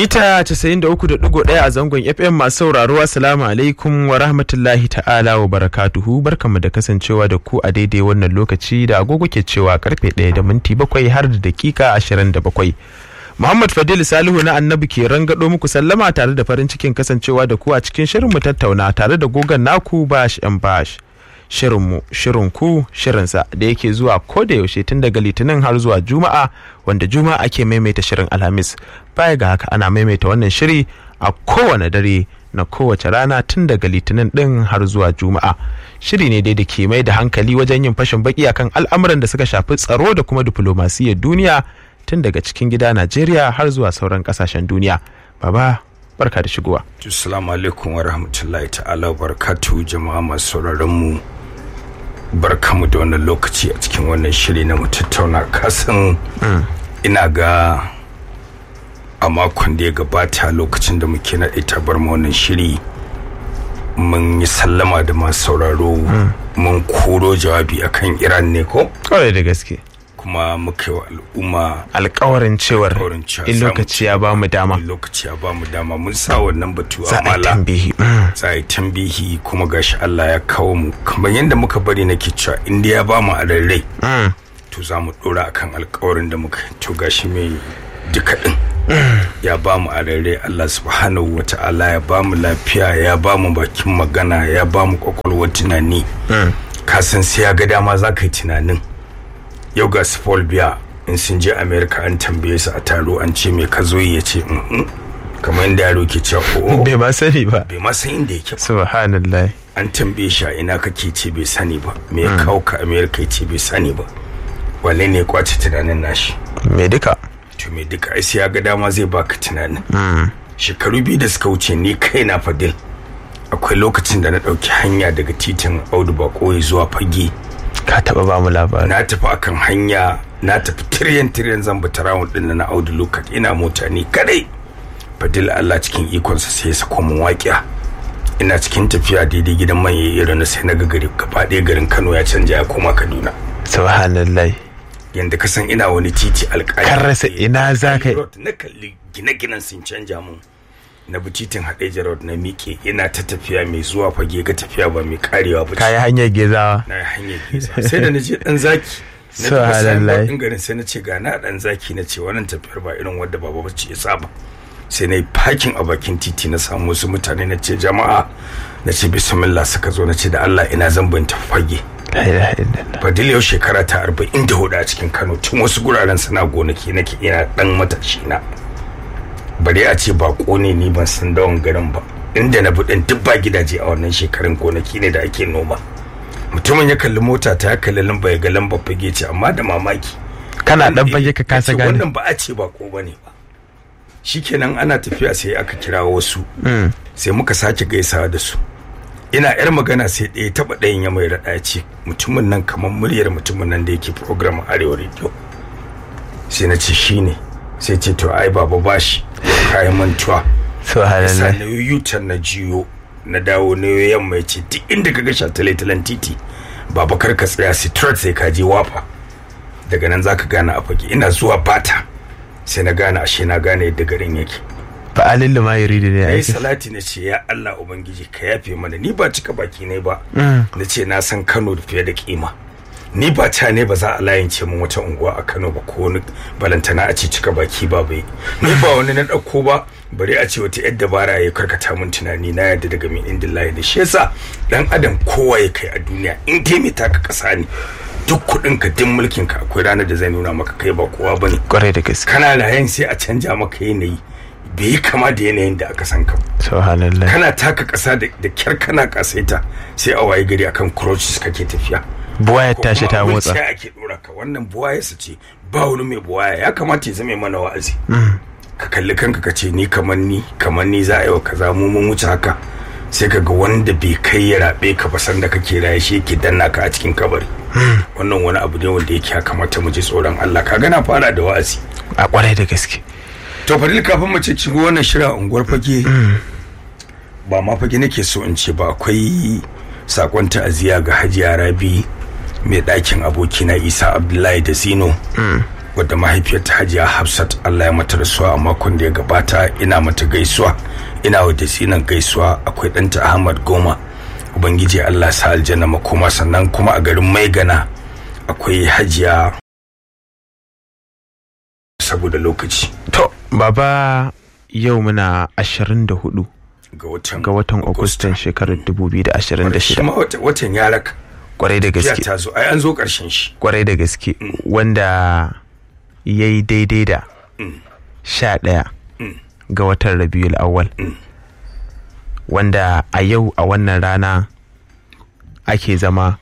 mita 93.1 a zangon fm masu sauraro assalamu alaikum wa rahmatullahi ta'ala wa barakatuhu barkanmu da kasancewa da ku a daidai wannan lokaci da agogo ke cewa karfe 1 da minti 7 har da dakika 27 Muhammad Fadil Salihu na Annabi ke rangado muku sallama tare da farin cikin kasancewa da ku a cikin shirin mu tattauna tare da gogon naku bash and bash. Shirinmu, shirinku, shirinsa da yake zuwa ko da yaushe tun daga litinin har zuwa juma'a wanda juma'a ake maimaita shirin alhamis baya ga haka ana maimaita wannan shiri a kowane dare na kowace rana tun daga litinin din har zuwa juma'a shiri ne dai da ke mai da hankali wajen yin fashin baki akan al'amuran da suka shafi tsaro da kuma diflomasiyyar duniya tun daga cikin gida Najeriya har zuwa sauran kasashen duniya. Baba, barka da shigowa. Assalamu alaikum wa rahmatullahi ta'ala wa barakatuhu jama'a masu sauraron mu. Barkamu da wannan lokaci a cikin wannan shiri na mu tattauna kasan ina ga a makon da ya gabata lokacin da muke naɗe tabar wannan shiri mun yi sallama da masu sauraro mun koro jawabi akan Iran ne ko? Kawai da gaske. kuma muka yi wa al'umma alkawarin cewar alkawarin cewa in za mu lokaci ya ba mu dama in lokaci ya ba mu dama mun sa wannan batu za a a yi mala tambihi za a yi tambihi kuma gashi Allah ya kawo mu kamar yadda muka bari nake cewa inda ya ba mu a rarrai Mm. to za mu dora akan alkawarin da muka yi. to gashi mai duka din ya ba mu a rarrai Allah subhanahu wa ta'ala ya ba mu lafiya ya ba mu bakin magana ya ba mu kwakwalwar tunani ka san sai ya ga dama za ka yi tunanin yau ga su Paul Biya in sun je America an tambaye su a taro an ce me ka zo yi ya ce "Mhm." kamar yadda yaro ke cewa "Oh." bai ba sani ba bai ma san inda yake ba subhanallah an tambaye shi a ina kake ce bai sani ba me ya kawo ka America ya ce bai sani ba wanne ne ya kwace tunanin nashi me duka to me duka ai sai ya ga dama zai baka tunanin shekaru biyu da suka wuce ni kaina fadil akwai lokacin da na ɗauki hanya daga titin audu bakoyi zuwa fage ka taba ba mu labari na tafi akan hanya na tafi tiryan tiryan zan bi tarawun din na audu lokat ina mota ni kadai fadil Allah cikin ikonsa sai ya sako mun waƙiya ina cikin tafiya daidai gidan man yayi irin sai na ga gari gaba ɗaya garin Kano ya canja ya koma Kaduna subhanallah yanda ka san ina wani titi alƙali Kan rasa ina za ka yi. Road, na kalli gine-ginen sun canja mun na bi titin Hadeja Road na miƙe ina ta tafiya mai zuwa fage ga tafiya ba mai karewa ba ce. kayi hanyar gezawa na hanyar gesa sai da na je dan zaki na Subhanallah. tafi signboard din garin sai na ce ga na dan zaki na ce wannan tafiyar ba irin wadda baba bace ya saba sai na yi parking a bakin titi na samu wasu mutane na ce jama'a na ce bismillah suka zo na ce da Allah ina zan bin tafi fage la ilaha illallah fadil yau shekara ta arba'in da hudu a cikin kano tun wasu guraren suna gonaki nake ina dan matashi na bari a ce ba ne ni ban san dawon garin ba inda na buɗin duk ba gidaje a wannan shekarun gonaki ne da ake noma mutumin ya kalli mota ta ya kalli lamba ya ga lamba fage ce amma da mamaki kana dan fage ka kasa Ya ce, gane wannan ba a ce ba ko bane ba shikenan ana tafiya sai aka kira wasu Mm. sai muka sake gaisawa da su ina yar magana sai ɗaya taɓa ɗayan ya mai raɗa ya ce mutumin nan kamar muryar mutumin nan da yake program a arewa radio sai na ce shi ne sai ce to ai baba bashi kayan mantuwa sa subhanallah na yi yutan na jiyo na dawo na yi yamma ya ce duk inda ka ga shataletalen titi baba kar ka tsaya sitrat sai ka je wafa daga nan zaka gane a fage ina zuwa bata sai na gane ashe na gane yadda garin yake fa alillu ma yuridu ne na yi aiki salati na ce ya Allah Ubangiji ka yafe mana ni ba cika baki ne ba Mm. na ce na san Kano da fiye da kima ni ba ta ne ba za a layance min wata unguwa a Kano ba ko wani balantana a ce cika baki ba bai ni ba wani na ɗauko ba bari a ce wata yadda bara ya karkata min tunani na yadda daga min indin layi da shi yasa dan adam kowa ya kai a duniya in dai mai taka ƙasa ne duk kuɗin ka duk mulkin ka akwai ranar da zai nuna maka kai ba kowa bane kwarai da gaske kana layan sai a canja maka yanayi bai yi kama da yanayin da aka san ka ba. subhanallah kana taka ƙasa da da kyar kana kasaita sai a waye gari akan crutches kake tafiya buwayar Ko tashi kuma ta abin motsa sai ake dora ka wannan buwaya su ce ba wani mai buwaya ya kamata ya zama mana wa'azi ka kalli kanka ka ce ni kamar ni kamar ni za a yi wa kaza mu mun wuce haka sai ka ga wanda bai kai ya rabe ka ba sanda kake raye shi yake danna ka a cikin kabari wannan wani abu ne wanda yake ya kamata mu ji tsoron Allah ka gana fara da wa'azi a kwarai da gaske to fadil kafin mu ce shigo wannan shirin a unguwar fage ba ma fage nake so in ce ba akwai sakon ta'aziyya ga hajiya rabi mai ɗakin abokina isa abdullahi da zino wadda mahaifiyarta hajiya hafsat allah ya mata rasuwa a makon da ya gabata ina mata gaisuwa ina wa tsinan gaisuwa akwai ɗanta ahmad goma ubangiji allah sa aljanna makoma sannan kuma a garin maigana akwai hajiya saboda lokaci to baba yau muna 24 ga watan ga watan agustan shekarar shi 2026 ma wata- watan ya raka kwarai da jiya gaske ta zo ai an zo ƙarshen shi kwarai da gaske wanda ya yi daidai da sha ɗaya ga watan rabiul awwal wanda a yau a wannan rana ake zama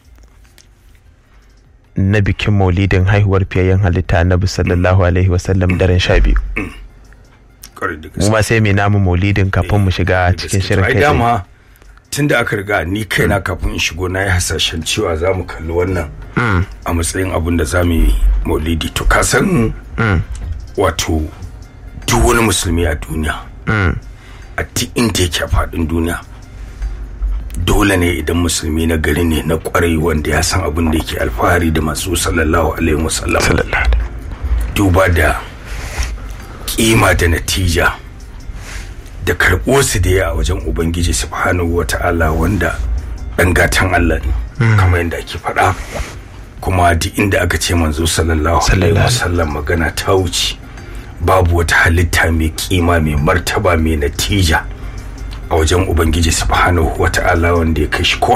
na bikin maulidin haihuwar fiyayyen halitta na sallallahu alaihi wasallam daren sha biyu ƙwarai da mu gaske ma sai mai namu maulidin kafin mu shiga cikin shirin ai kai tsaye. dama tun da aka riga ni kaina kafin in shigo na yi hasashen cewa za mu kalli wannan a matsayin abin da za mu yi maulidi to ka san wato duk wani musulmi a duniya a duk inda yake a faɗin duniya dole ne idan musulmi na gari ne na kwarai wanda ya san abin da yake alfahari da masu sallallahu alaihi wasallam Sallallahu alaihi. duba da kima da natija da karɓo su da ya a wajen ubangiji subhanahu wa ta'ala wanda ɗan gatan Allah ne kamar yadda ake faɗa kuma duk inda aka ce manzo sallallahu alaihi Sallallahu. wasallam magana ta wuce babu wata halitta mai kima mai martaba mai natija a wajen ubangiji subhanahu wa ta'ala wanda ya kai shi ko